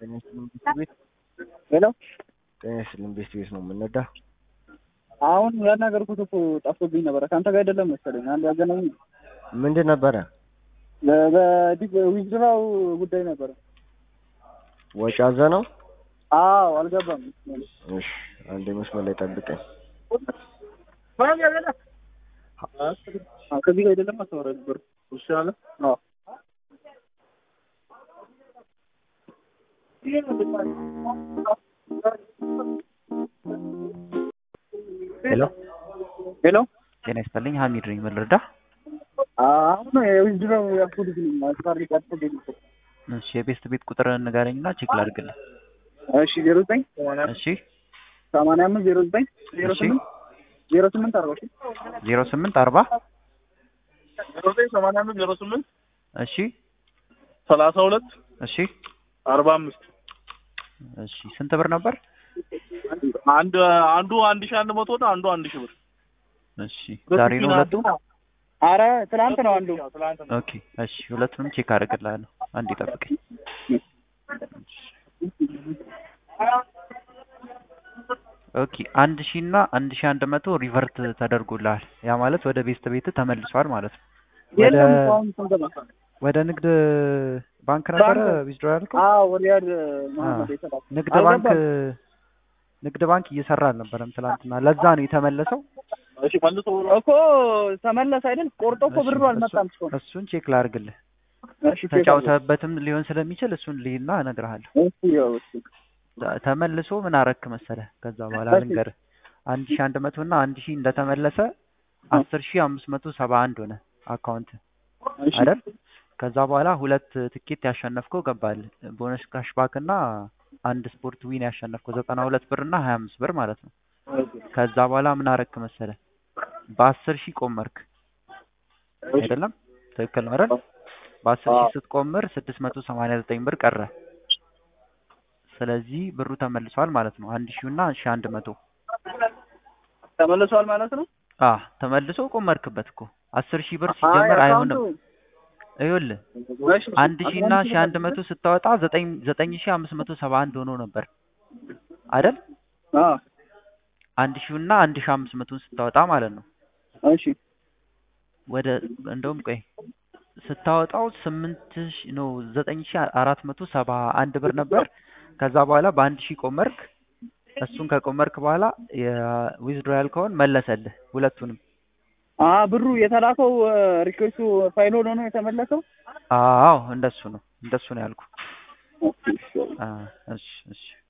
ጤና ይስጥልኝ ቤት ቤት ሄሎ ጤና ይስጥልኝ ቤት ቤት ነው የምንነዳ። አሁን ያናገርኩት እኮ ጠፍቶብኝ ነበረ። ከአንተ ጋር አይደለም መሰለኝ አንድ ያገናኝ ምንድን ነበረ? በዊዝድራው ጉዳይ ነበረ። ወጪ አዘ ነው። አዎ አልገባም። እሺ አንዴ መስመር ላይ ጠብቀኝ። አዎ፣ ከዚህ ጋር አይደለም አስተወራ ነበር ይሻለ አዎ ሄሎ ሄሎ ጤና ይስጥልኝ ሀሚድ ነኝ ምን ልርዳ አሁን የዊዝድራው ያልኩት ግን አስፋሪ ጠፍቶብኝ ነበር። እሺ የቤስት ቤት ቁጥር ንገረኝና ቼክ ላድርግልህ እሺ ዜሮ ዘጠኝ እሺ ሰማንያ አምስት ዜሮ ዘጠኝ ዜሮ እሺ። ስምንት ዜሮ ስምንት አርባ እሺ ዜሮ ስምንት አርባ ዜሮ ዘጠኝ ሰማንያ አምስት ዜሮ ስምንት እሺ ሰላሳ ሁለት እሺ አርባ አምስት እሺ ስንት ብር ነበር አንድ አንዱ አንድ ሺህ አንድ መቶ ነው አንዱ አንድ ሺህ ብር እሺ ዛሬ ነው ሁለቱ አረ ትናንት ነው አንዱ ኦኬ እሺ ሁለቱንም ቼክ አደርግልሃለሁ አንዴ ጠብቀኝ ኦኬ አንድ ሺህ እና አንድ ሺህ አንድ መቶ ሪቨርት ተደርጎልሃል ያ ማለት ወደ ቤስት ቤት ተመልሷል ማለት ነው ወደ የለም እኮ አሁን ስንገባ ወደ ንግድ ባንክ ነበረ ባንክ። ዊዝድሮ ያልከው አዎ ወዲያድ መሀመድ የተላከ ንግድ አልገባም። ባንክ ንግድ ባንክ እየሰራ አልነበረም ትላንትና ለዛ ነው የተመለሰው እሺ መልሶ እኮ ተመለሰ አይደል? ቆርጦ እኮ ብሩ እሺ፣ አልመጣም እሱን- እስካሁን። እሱን ቼክ ላድርግልህ እሺ ቼክ ተጫውተህበትም ሊሆን ስለሚችል እሱን ልይና እነግርሃለሁ አድርግ። እሺ ያው እሺ ተ- ተመልሶ ምን አረክ መሰለህ ከዛ በኋላ እሺ። ልንገርህ አንድ ሺህ አንድ መቶ እና አንድ ሺህ እንደተመለሰ አስር ሺህ አምስት መቶ ሰባ አንድ ሆነ አካውንት እሺ አይደል ከዛ በኋላ ሁለት ትኬት ያሸነፍከው ገባል ቦነስ ካሽባክ እና አንድ ስፖርት ዊን ያሸነፍከው ዘጠና ሁለት ብር እና ሀያ አምስት ብር ማለት ነው ከዛ በኋላ ምን አረክ መሰለህ በአስር ሺህ ቆመርክ አይደለም ትክክል ነው አይደል በአስር ሺህ ስትቆምር ስድስት መቶ ሰማንያ ዘጠኝ ብር ቀረ ስለዚህ ብሩ ተመልሷል ማለት ነው አንድ ሺህ እና ሺህ አንድ መቶ ተመልሷል ማለት ነው። አ ተመልሶ ቆመርክበት እኮ አስር ሺህ ብር ሲጀመር አይ አይሆንም አካውንቱ- ይኸውልህ እሺ አንድ ሺህ እና ሺህ አንድ መቶ ስታወጣ ዘጠኝ ዘጠኝ ሺህ አምስት መቶ ሰባ አንድ ሆኖ ነበር አይደል አዎ አንድ ሺህ እና አንድ ሺህ አምስት መቶን ስታወጣ ማለት ነው እሺ ወደ እንደውም ቆይ ስታወጣው ስምንት ሺህ ነው ዘጠኝ ሺህ አራት መቶ ሰባ አንድ ብር ነበር ከዛ በኋላ በአንድ ሺህ ቆመርክ እሱን ከቆመርክ በኋላ የዊዝድሮ ያልከውን መለሰልህ ሁለቱንም አ ብሩ የተላከው ሪኩዌስቱ ፋይል ሆኖ ነው የተመለሰው። አዎ እንደሱ ነው እንደሱ ነው ያልኩ ኦኬ እሺ አ እሺ እሺ